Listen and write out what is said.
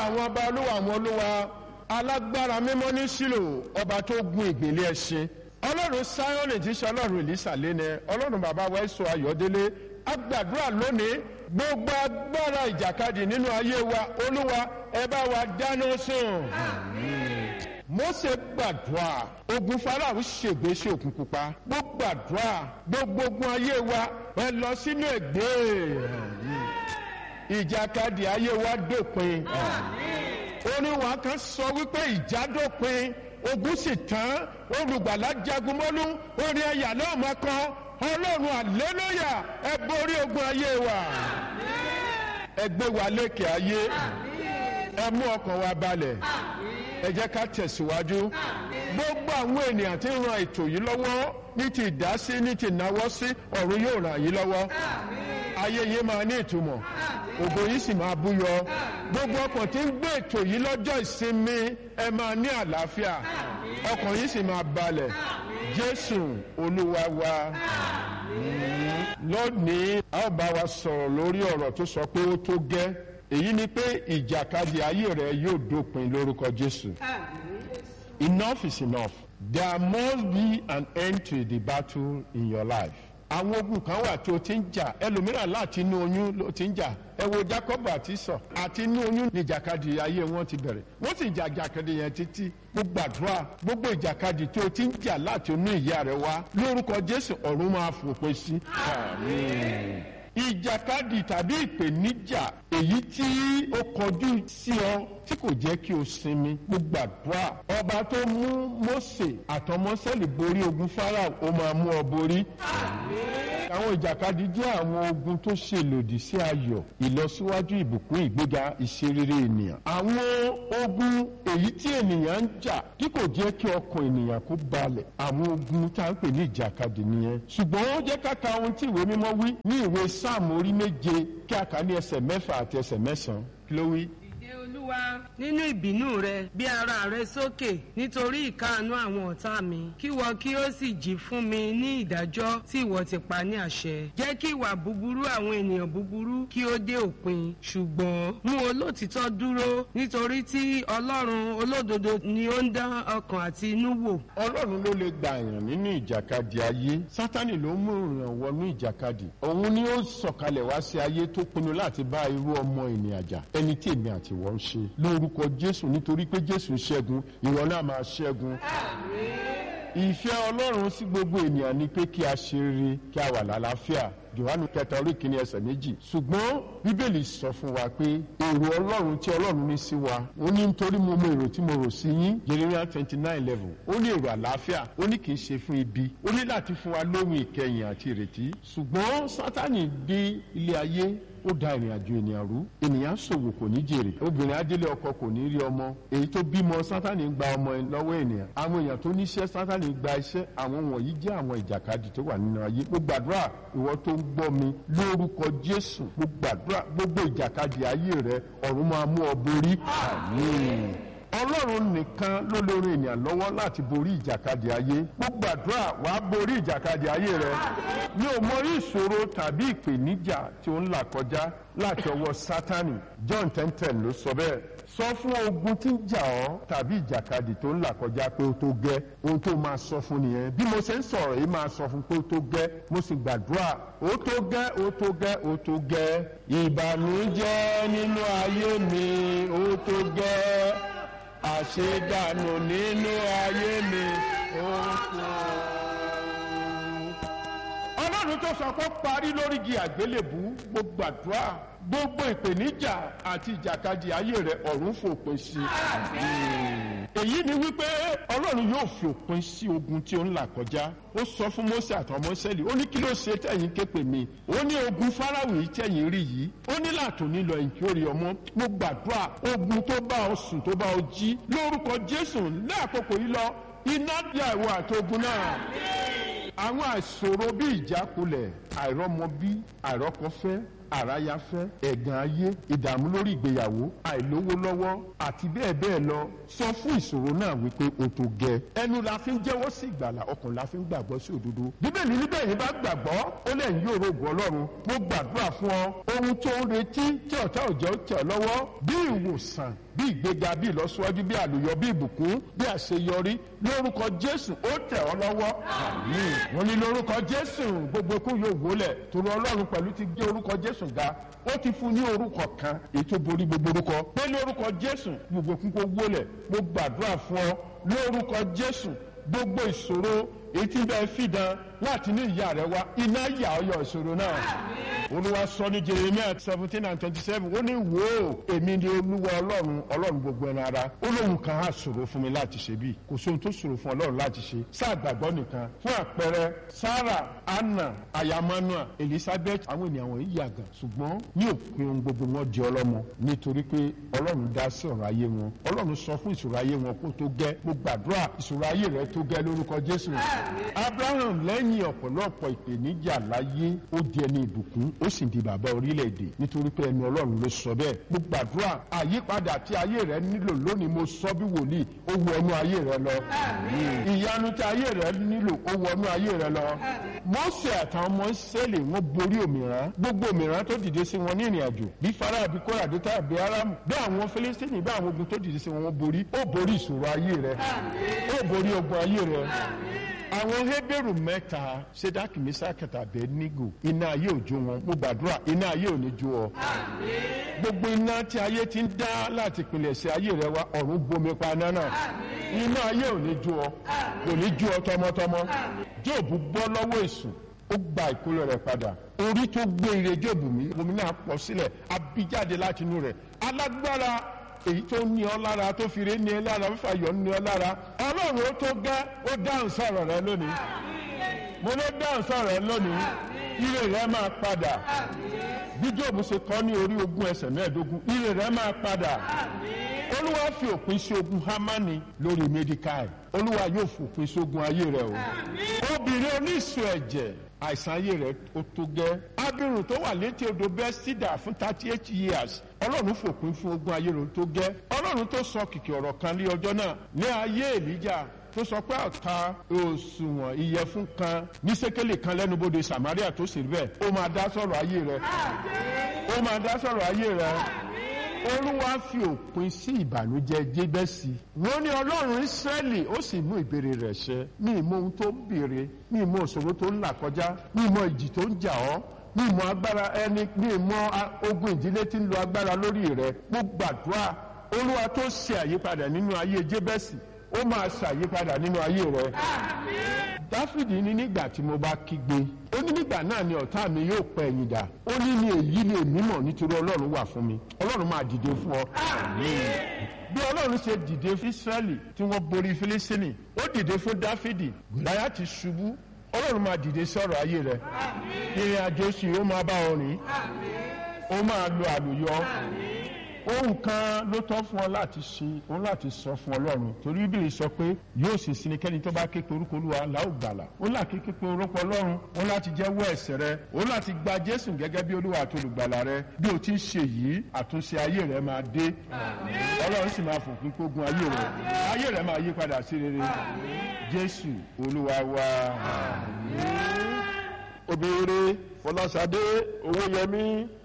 àwọn ọba olúwa àwọn olúwa alágbára mímọ́ ní sílò ọba tó gun ìgbèlè ẹṣin ọlọ́run sáyọ́nì tí í ṣe ọlọ́run ìlísà lẹ́nẹ ọlọ́run bàbá wa ẹ̀sọ́ ayọ̀délé agbàdúrà lónìí gbogbo agbára ìjàkadì nínú ayé wa olúwa ẹ bá wa dáná sùn. Mósè gbàdúrà ogun Fáráò ṣègbè sí òkun pupa gbogbo gbàdúrà gbogbo ogun ayé wa ẹ lọ sínú ẹgbẹ́ ìjàkadì ayé wa dópin oníwà kan sọ wípé ìjà dópin ogun sì tán olùgbàlà jagun mọ́lú orin ẹ̀yà náà máa kan ọlọ́run àlélóyà ẹ borí ogun ayé wa ẹ gbé wa lékè ayé ẹ mú ọkàn wa balẹ̀ ẹ jẹ́ ká tẹ̀síwájú gbogbo àwọn ènìyàn tí ń ran ètò yìí lọ́wọ́ ní ti ìdásí ní ti ìnáwó sí ọ̀run yóò ràn yín lọ́wọ́ ayé yìí máa ní ìtumọ̀ ògo yìí sì máa búyọ gbogbo ọkàn tí ń gbé ètò yìí lọ́jọ́ ìsinmi ẹ máa ní àlàáfíà ọkàn yìí sì máa balẹ̀ jésù olúwa wa lónìí a ó bá wa sọ̀rọ̀ lórí ọ̀rọ̀ tó sọ pé ó tó gẹ́ èyí ni pé ìjàkadì ayé rẹ yóò dópin lórúkọ jésù enough is enough there must be an end to the battle in your life àwọn ogun kan wà tí o ti ń jà ẹlòmíràn láti inú oyún ló ti ń jà ẹ wo jacob àti sọ àti inú oyún ní ìjàkadì ayé wọn ti bẹ̀rẹ̀ wọ́n sì jà jàkadì yẹn títí gbogbo àdúrà gbogbo ìjàkadì tí o ti ń jà láti inú ìyá rẹ wá lórúkọ jésù ọ̀run máa fòpin sí. àmín ìjàkadì tàbí ìpèníjà èyí tí ó kọjú sí ọ tí kò jẹ́ kí o sinmi gbogbo àdúrà ọba tó mú Mósè àtọmọ́sẹ́lì borí ogun Fáráò ó máa mú ọ borí. àwọn ìjàkadì jẹ́ àwọn ogun tó ṣe lòdì sí ayọ̀ ìlọsíwájú ìbùkún ìgbéga ìṣerere ènìyàn. àwọn ogun èyí tí ènìyàn ń jà tí kò jẹ́ kí ọkàn ènìyàn kó balẹ̀ àwọn ogun tá à ń pè ní ìjàkadì nìyẹn. ṣùgbọ́n ó jẹ́ ká ka ohun tí ìwé mímọ́ wí ní ìwé sáàmù orí méje kí a kà ní ẹsẹ̀ mẹ́fà àti ẹsẹ̀ mẹ́sàn-án kí ló wí dìde olúwa nínú ìbínú rẹ bí ara rẹ sókè nítorí ìkáàánú àwọn ọ̀tá mi kí wọ́n kí ó sì jí fún mi ní ìdájọ́ tí ìwọ ti pa ní àṣẹ jẹ́ kí ìwà búburú àwọn ènìyàn búburú kí ó dé òpin ṣùgbọ́n mú olótìtọ́ dúró nítorí tí ọlọ́run olódodo ni ó ń dán ọkàn àti inú wò. ọlọ́run ló lè gbà yàn nínú ìjàkadì ayé sátánì ló mú ìràn wọnú ìjàkadì òun ni ó sọ̀kalẹ̀ wá sí ayé tó pinnu láti bá irú ọmọ ènìyàn jà ẹni tí èmi àti ìwọ ń ṣe lórúkọ jésù nítorí pé jésù ṣẹ́gun ìwọ náà máa ṣẹ́gun. ìfẹ́ ọlọ́run sí gbogbo ènìyàn ni pé kí a ṣe rere kí a wà lálàáfíà johannu kẹta orí kìíní ẹsẹ̀ méjì ṣùgbọ́n bíbélì sọ fún wa pé èrò ọlọ́run tí ọlọ́run ní sí wa ó ní nítorí mo mọ èrò tí mo rò sí yín jeremiah twenty nine level ó ní èrò àlàáfíà ó ní kì í ṣe fún ibi ó ní láti fún wa lóhun ìkẹyìn àti ìrètí ṣùgbọ́n sátánì dé ilé ayé ó da ìrìn àjò ènìyàn rú ènìyàn ṣòwò kò ní jèrè obìnrin adélé ọkọ kò ní rí ọmọ èyí tó bímọ sátánì gba ọmọ lọ́wọ́ ènìyàn àwọn èèyàn tó níṣẹ́ sátánì gba iṣẹ́ àwọn wọ̀nyí jẹ́ àwọn ìjàkadì tó wà nínú ayé mo gbàdúrà ìwọ tó ń gbọ́ mi lórúkọ jésù mo gbàdúrà gbogbo ìjàkadì ayé rẹ ọ̀run máa mú ọ borí àmín ọlọ́run nìkan ló lórí ènìyàn lọ́wọ́ láti borí ìjàkadì ayé gbogbo àdúrà wàá borí ìjàkadì ayé rẹ mi ò mọ ìṣòro tàbí ìpèníjà tí ó ń là kọjá láti ọwọ́ sátánì john ten ten ló sọ bẹ́ẹ̀ sọ fún ogun tí ń jà ọ́ tàbí ìjàkadì tó ń là kọjá pé ó tó gẹ́ ohun tó máa sọ fún nìyẹn bí mo ṣe ń sọ̀rọ̀ yìí máa sọ fún pé ó tó gẹ́ mo sì gbàdúrà ó tó gẹ́ ó tó gẹ́ ó tó gẹ́ ìbànújẹ́ nínú ayé mi ó tó gẹ́ àṣedànù nínú ayé mi ó kú. ọlọ́run tó sọ pé parí lórí igi àgbélébú gbogbo àdúrà gbogbo ìpèníjà àti ìjàkadì ayé rẹ ọ̀run fòpin sí. èyí ni wípé ọlọ́run yóò fi òpin sí ogun tí ó ń là kọjá ó sọ fún Mósè àtọmọsẹ́lì ó ní kí ló ṣe tẹ̀yìn képe mi ó ní ogun Fáráò yìí tẹ̀yìn rí yìí ó ní láàtò nílò ẹ̀yìn kí ó rí ọmọ mo gbàdúrà ogun tó bá ọ sùn tó bá ọ jí lórúkọ Jésù ní àkókò yìí lọ iná bí àìwọ àti ogun náà àwọn àìṣòro bí ìjákulẹ̀ àìrọ́mọbí àìrọ́kọfẹ́ àráyáfẹ́ ẹ̀gàn ayé ìdààmú lórí ìgbéyàwó àìlówó lọ́wọ́ àti bẹ́ẹ̀ bẹ́ẹ̀ lọ sọ fún ìṣòro náà wípé o tó gẹ ẹnu la fi ń jẹ́wọ́ sí ìgbàlà ọkàn la fi ń gbàgbọ́ sí òdodo bíbélì níbẹ̀ yìí bá gbàgbọ́ ó lẹ̀ ń yóò rògbò ọlọ́run mo gbàdúrà fún ọ ohun tó ń retí tí ọ̀tá òjò tẹ̀ ọ́ lọ́wọ́ bí ìwòsàn bí ìgbéga bí ìlọsíwájú bí àlùyọ bí ìbùkún bí àṣeyọrí lórúkọ jésù ó tẹ̀ ọ́ lọ́wọ́ àmín wọ́n ní lórúkọ jésù gbogbo ikú yóò wólẹ̀ torí ọlọ́run pẹ̀lú ti gbé orúkọ jésù ga ó ti fún ní orúkọ kan èyí tó borí gbogbo orúkọ pé lórúkọ jésù gbogbo ikú kó wólẹ̀ mo gbàdúrà fún ọ lórúkọ jésù gbogbo ìṣòro etí bẹ́ẹ̀ fìdán láti ní ìyá rẹ wá iná yà ọ́ yọ ìṣòro náà. olúwa sọ ní jeremiah seventeen and twenty seven ó ní wò ó èmi ni olúwa ọlọ́run ọlọ́run gbogbo ẹran ara ó lóun kan á ṣòro fún mi láti ṣe bí kò sóhun tó ṣòro fún ọlọ́run láti ṣe sáà gbàgbọ́ nìkan fún àpẹẹrẹ sarah anna ayamanua elizabeth àwọn ènìyàn wọ̀nyí yàgàn ṣùgbọ́n ní òpin ohun gbogbo wọn di ọlọ́mọ nítorí pé ọlọ́run dá sí ọ̀rọ̀ ayé wọn ọlọ́run sọ fún ìṣòro ayé wọn kó tó gẹ́ mo gbàdúrà ìṣòro ayé rẹ tó gẹ́ lórúkọ jésù abraham lẹ́yìn ọ̀pọ̀lọpọ̀ ìpèníjà láyé ó di ẹni ìbùkún ó sì di bàbá orílẹ̀-èdè nítorí pé ẹni ọlọ́run ló sọ bẹ́ẹ̀ mo gbàdúrà àyípadà tí ayé rẹ nílò lónìí mo sọ bí wòlíì ó wọnú ayé rẹ lọ ìyanu tí ayé rẹ nílò ó wọnú ayé rẹ lọ mọ́sẹ̀ àtàwọn ọmọ ìsẹ́lẹ̀ wọn borí òmìrán gbogbo òmìrán tó dìde sí wọn ní ìrìn àjò bí farah bí kóra bí táyà bí arámù bí àwọn fẹlẹ́sítẹ́nì bí àwọn ogun tó dìde sí wọn wọn borí ó borí ìṣòro ayé rẹ ó borí ogun ayé rẹ àwọn hébérù mẹ́ta sedaki misakata abednego iná ayé òjò wọn mo gbàdúrà iná ayé ò ní jó ọ. gbogbo iná tí ayé ti ń dá láti pinlẹ̀ sí ayé rẹ wá ọ̀run bomi pa iná náà iná ayé ò ní jó ọ kò ní jó ọ tọmọtọmọ jóòbù bọ́ lọ́wọ́ èṣù ó gba ìkólọ rẹ̀ padà orí tó gbé ire jóòbù mi omi náà pọ̀ sílẹ̀ abíjáde láti inú rẹ̀ alágbára èyí tó ní ọ lára tó fi ré ní ẹ lára fífa yọ ní ọ lára ọlọ́run ó tó gẹ́ ó dáhùn sọ̀rọ̀ rẹ lónìí mo ló dáhùn sọ̀rọ̀ rẹ lónìí ire rẹ máa padà bí Jóòbù ṣe kọ́ ní orí ogún ẹsẹ̀ mẹ́ẹ̀ẹ́dógún ire rẹ máa padà olúwa fi òpin sí ogun Hámánì lórí Mẹ́díkáì olúwa yóò fòpin sí ogun ayé rẹ o obìnrin oníṣù ẹ̀jẹ̀ àìsàn ayé rẹ ó tó gẹ́ abirùn tó wà létí odò bẹ́sídà fún thirty eight years ọlọ́run fòpin fún ogun ayé rẹ ó tó gẹ́ ọlọ́run tó sọ kìkì ọ̀rọ̀ kan ní ọjọ́ náà ní ayé èlíjà tó sọ pé àka òṣùwọ̀n ìyẹ̀fun kan ní sékélé kan lẹ́nubodè Samaria tó sì rí bẹ́ẹ̀ ó máa dá sọ̀rọ̀ ayé rẹ ó máa dá sọ̀rọ̀ ayé rẹ olúwa fi òpin sí ìbànújẹ́ jébẹ́sì wọ́n ní ọlọ́run ìsírẹ́lì ó sì mú ìbéèrè rẹ̀ ṣẹ ní ìmọ̀ ohun tó ń béèrè ní ìmọ̀ òṣòro tó ń là kọjá ní ìmọ̀ ìjì tó ń jà ọ́ ní ìmọ̀ agbára ẹni ní ìmọ̀ ogun ìdílé tí ń lo agbára lórí rẹ̀ mo gbàdúrà olúwa tó ṣe àyípadà nínú ayé jébẹ́sì ó máa ṣàyípadà nínú ayé rẹ. dáfídì ní nígbà tí mo bá kígbe ó ní nígbà náà ni ọ̀tá mi yóò pẹ́ ẹ̀yìn dà ó ní ní èyí ni èmi mọ̀ nítorí ọlọ́run wà fún mi ọlọ́run máa dìde fún ọ. bí ọlọ́run ṣe dìde fún israẹli tí wọ́n borí fílísítínì ó dìde fún dáfídì gòláyà ti ṣubú ọlọ́run máa dìde sọ̀rọ̀ ayé rẹ ìrìn àjò sì ó máa bá ọ rìn ó máa lo àlùyọ ohun kan ló tọ́ fún ọ láti ṣe òun láti sọ fún ọlọ́run torí bíbélì sọ pé yóò sì sin kẹ́ni tó bá ké pe orúkọ olúwa láò gbàlà òun láti ké pe orúkọ ọlọ́run òun láti jẹ́wọ́ ẹ̀ṣẹ̀ rẹ òun láti gba jésù gẹ́gẹ́ bí olúwa àti olùgbàlà rẹ bí o ti ń ṣe yìí àtúnṣe ayé rẹ máa dé ọlọ́run sì máa fòpin kógun ayé rẹ ayé rẹ máa yí padà sí rere jésù olúwa wa. obìnrin fọláṣadé owóyẹmí